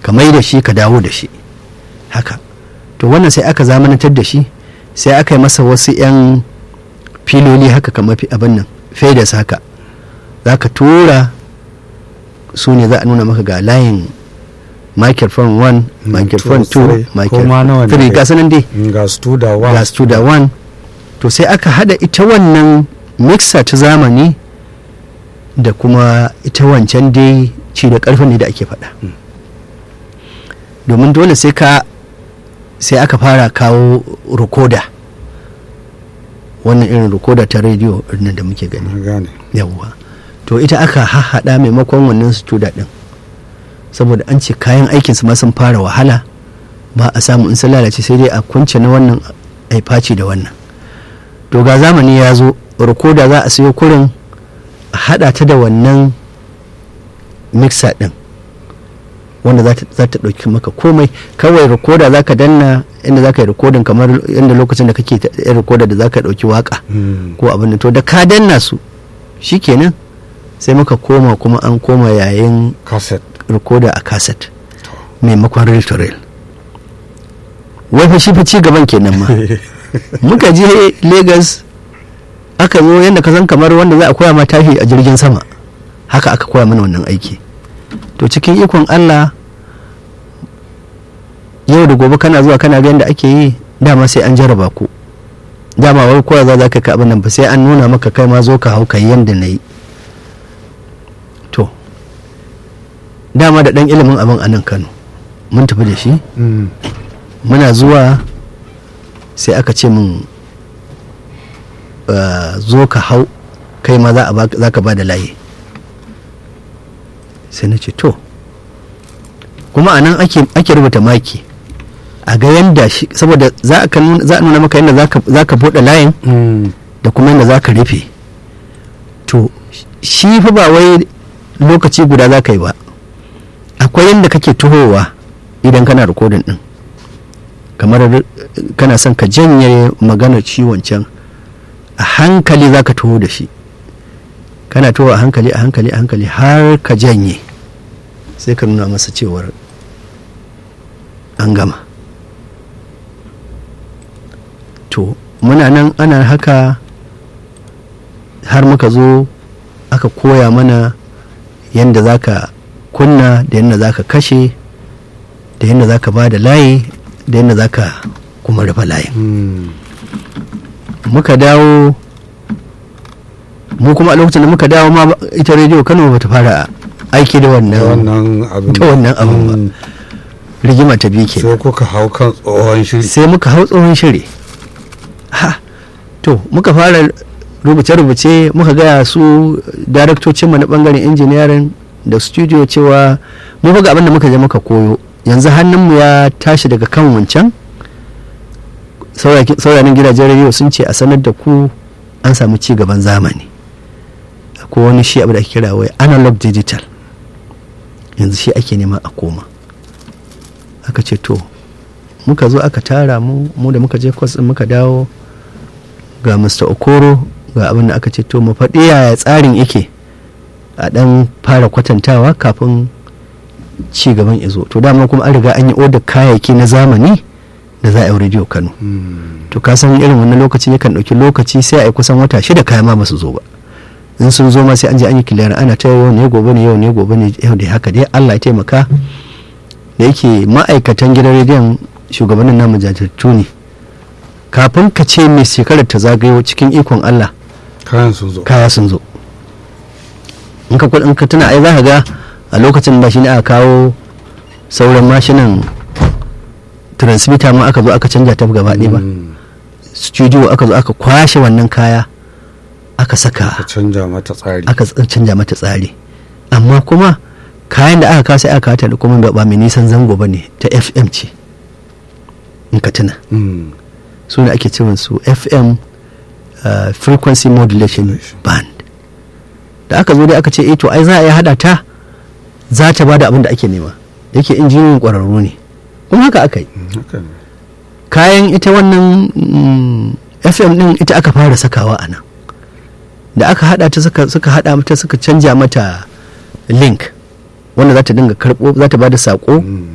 ka mai da shi ka dawo da shi haka to wannan sai aka zamanantar da shi sai aka yi masa wasu 'yan filoli haka kamar abin nan fedas haka za ka tura su ne za a nuna maka ga layin microphone 1 microphone 2 microphone 3 ga sanan dai ga studa 1 ga studa 1 to sai aka hada ita wannan mixer ta zamani da kuma ita wancan dai ci da karfin ne da ake faɗa domin dole sai ka sai aka fara kawo recorder wannan irin recorder ta rediyo da muke gani gane yawwa to ita aka hahada maimakon wannan studa din saboda an ce kayan aikinsu ma sun fara wahala ba a samu in sun lalace sai dai a kunce na wannan ai faci da wannan to ga zamani ya zo recorder za a sayo kurin a hada ta da wannan mixer din wanda za ta ɗauki maka komai kawai recorder za ka danna inda za ka yi rikodin kamar inda lokacin da kake yin recorder da za ka ɗauki waka ko abin da to da ka danna su shikenan sai muka koma kuma an koma yayin cassette recorder a cassette maimakon reel to reel wai fa shi fa ci gaban kenan ma muka je lagos aka zo yadda ka san kamar wanda za a koya ma tashi a jirgin sama haka aka koya mana wannan aiki to cikin ikon allah yau da gobe kana zuwa kana ga yadda ake yi dama sai an jarraba ku dama wai koya za za ka abin nan ba sai an nuna maka kai ma zo ka hau ka yi yadda na yi to dama da ɗan ilimin abin a nan kano mun tafi da shi muna zuwa sai aka ce min zo ka hau kai ma za ka ba da layi sai na ce to kuma a nan ake rubuta maki a ga yadda shi saboda za a nuna maka yadda za ka buɗe layin da kuma yadda za ka rufe to shi fa ba wai lokaci guda za ka yi ba akwai yadda kake tuhowa idan kana rikodin din kamar kana son ka janye maganar ciwon can a hankali za ka tuho da shi kana tuho a hankali a hankali a hankali har ka janye sai ka nuna masa cewar an gama to muna nan ana haka har muka zo aka koya mana yadda za ka kunna da yadda za ka kashe da yadda za ka ba da layi da yadda za ka kuma rufe layin muka dawo mu kuma a lokacin da muka dawo ma ita rediyo kano ba ta fara aiki da wannan abin ta wannan abin ba rigima ta biyu ke sai kuka hau kan tsohon shiri sai muka hau tsohon shiri ha to muka fara rubuce-rubuce muka gaya su daraktocinmu na bangaren injiniyarin da studio cewa mu ga abin da muka je muka koyo yanzu hannunmu ya tashi daga kan wancan sauranin gidajen rediyo sun ce a sanar da ku an samu ci gaban zamani ko wani shi abu da ake kira wai analog digital yanzu shi ake nema a koma aka ce to muka zo aka tara mu mu da muka je kwas muka dawo ga mr okoro ga abin da aka ce to mu faɗi yaya tsarin yake a ɗan fara kwatantawa kafin ci gaban izo to dama kuma an riga an yi odar kayayyaki na zamani da za a yi rediyo kano to ka san irin wannan lokaci yakan ɗauki lokaci sai a yi kusan wata shida kaya ma basu zo ba in sun zo ma sai an je an yi kiliyar ana ta yau ne gobe ne yau ne gobe ne yau da haka dai allah ya taimaka da yake ma'aikatan gidan rediyon shugabannin namu jajirtu ne kafin ka ce mai shekarar ta zagayo cikin ikon allah kayan sun zo kaya sun zo in ka in ka tuna ai za ka ga a lokacin da shi ne aka kawo sauran mashinan transmitter ma aka zo aka canja ta gaba ɗaya ba studio aka zo aka kwashe wannan kaya aka saka ka canja mata tsari aka canja mata tsari amma kuma kayan da aka kawo sai aka kawo da kuma ba mai nisan zango ba ne ta fm ce in ka tuna su ne ake cewa su fm uh, frequency modulation band da aka zo dai aka ce eh to ai za a yi hada ta za ta bada abin da ake nema yake injiniyan kwararru ne kuma haka aka yi kayan ita wannan fm din ita aka fara sakawa a nan da aka hada ta suka hada mata suka canja mata link wanda za ta dinga karbo za ta bada sako